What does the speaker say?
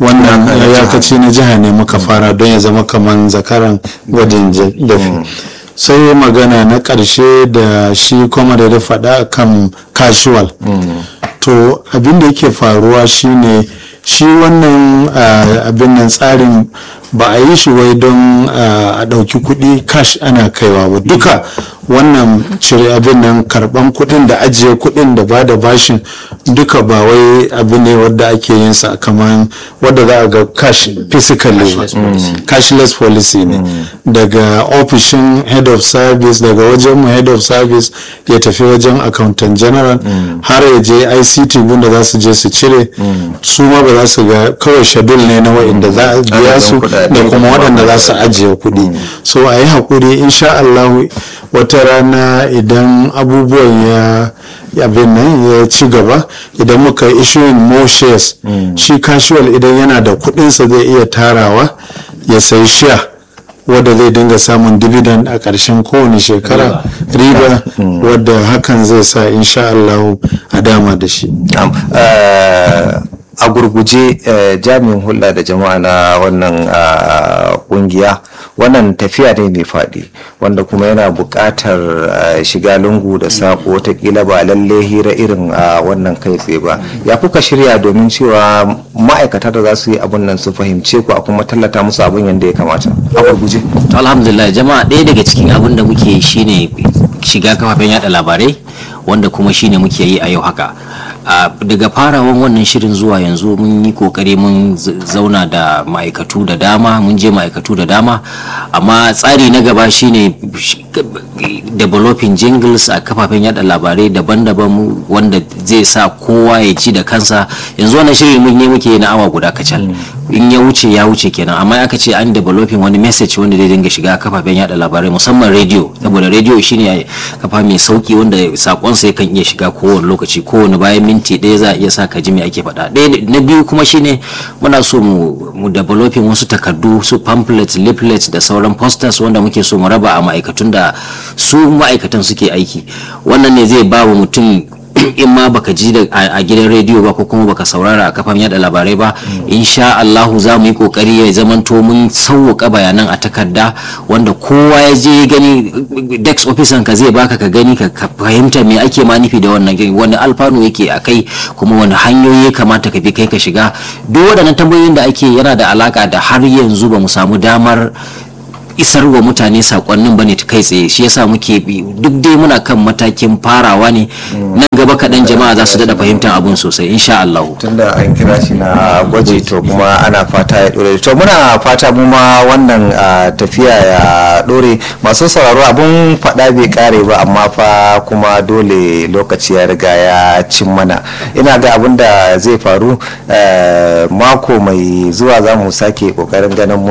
wannan iyakaci na jiha ne muka fara don ya zama kaman zakaran gwajin dafi sai magana na ƙarshe da shi kuma da faɗa kan casual to abin da yake faruwa shine shi wannan abin nan tsarin ba a yi shi wai don a ɗauki kuɗi cash ana kaiwa ba duka wannan cire abin nan karban kuɗin da ajiye kuɗin da ba da bashin duka ba wai abu ne wadda ake yin sa kamar wadda za a ga cash physically cashless policy ne daga ofishin head of service daga wajen mu head of service ya tafi wajen accountant general har ya je ict gunda za su je su cire su ma ba za su ga kawai schedule ne na wa'inda za a biya su da kuma waɗanda za su ajiye kuɗi so a yi haƙuri insha Allah wata rana idan abubuwan ya abin nan ya ci gaba idan muka issuing more shares shi casual idan yana da kuɗinsa zai iya tarawa ya sayi share wadda zai dinga samun dividend a ƙarshen kowane shekara riba wadda hakan zai sa insha Allah a dama da shi a gurguje jami'in hulɗa da jama'a na wannan ƙungiya wannan tafiya ne mai faɗi wanda kuma yana buƙatar shiga lungu da saƙo watakila ba lalle hira irin wannan kai tsaye ba ya kuka shirya domin cewa ma'aikata da za su yi abun nan su fahimce ku a kuma tallata musu abun yadda ya kamata a gurguje alhamdulillah jama'a ɗaya daga cikin abin da muke shine shiga kafafen yada labarai wanda kuma shine muke yi a yau haka daga farawan wannan shirin zuwa yanzu mun yi kokari mun zauna da ma'aikatu da dama mun je ma'aikatu da dama amma tsari na gaba shine developing jingles a kafafen yada labarai daban-daban wanda zai sa kowa ya ci da kansa yanzu wannan shirin mun yi muke na awa guda kacal in ya wuce ya wuce kenan amma aka ce an developing wani message wanda zai dinga shiga kafafen yada labarai musamman radio saboda radio shine kafa mai sauki wanda sakonsa yakan iya shiga kowane lokaci kowane bayan minti ɗaya za a iya sa ka ji me ake faɗa ɗaya na biyu kuma shine muna so mu mu developing wasu takardu su pamphlets leaflets da sauran posters wanda muke so mu raba a ma'aikatun da su ma'aikatan suke aiki wannan ne zai ba wa mutum in ma baka ji a gidan rediyo ba ko kuma baka saurara a kafan yada labarai ba insha Allahu za mu yi kokari ya zamanto mun sauwaka bayanan a takarda wanda kowa ya je gani dex officer ka zai baka ka gani ka fahimta me ake ma nufi da wannan wani alfanu yake a kai kuma wani hanyoyi ya kamata ka bi kai ka shiga duk waɗannan tambayoyin da ake yana da alaka da har yanzu ba mu samu damar isar wa mutane sakonnin bane ta kai tsaye shi yasa muke bi duk dai muna kan matakin farawa ne nan gaba kaɗan jama'a za su daɗa fahimtar abun sosai insha Allah tunda an kira shi na gwaji to kuma ana fata ya dore to muna fata mu ma wannan tafiya ya dore masu sauraro abun faɗa bai kare ba amma fa kuma dole lokaci ya riga ya cin mana ina ga abun da zai faru mako mai zuwa za mu sake kokarin ganin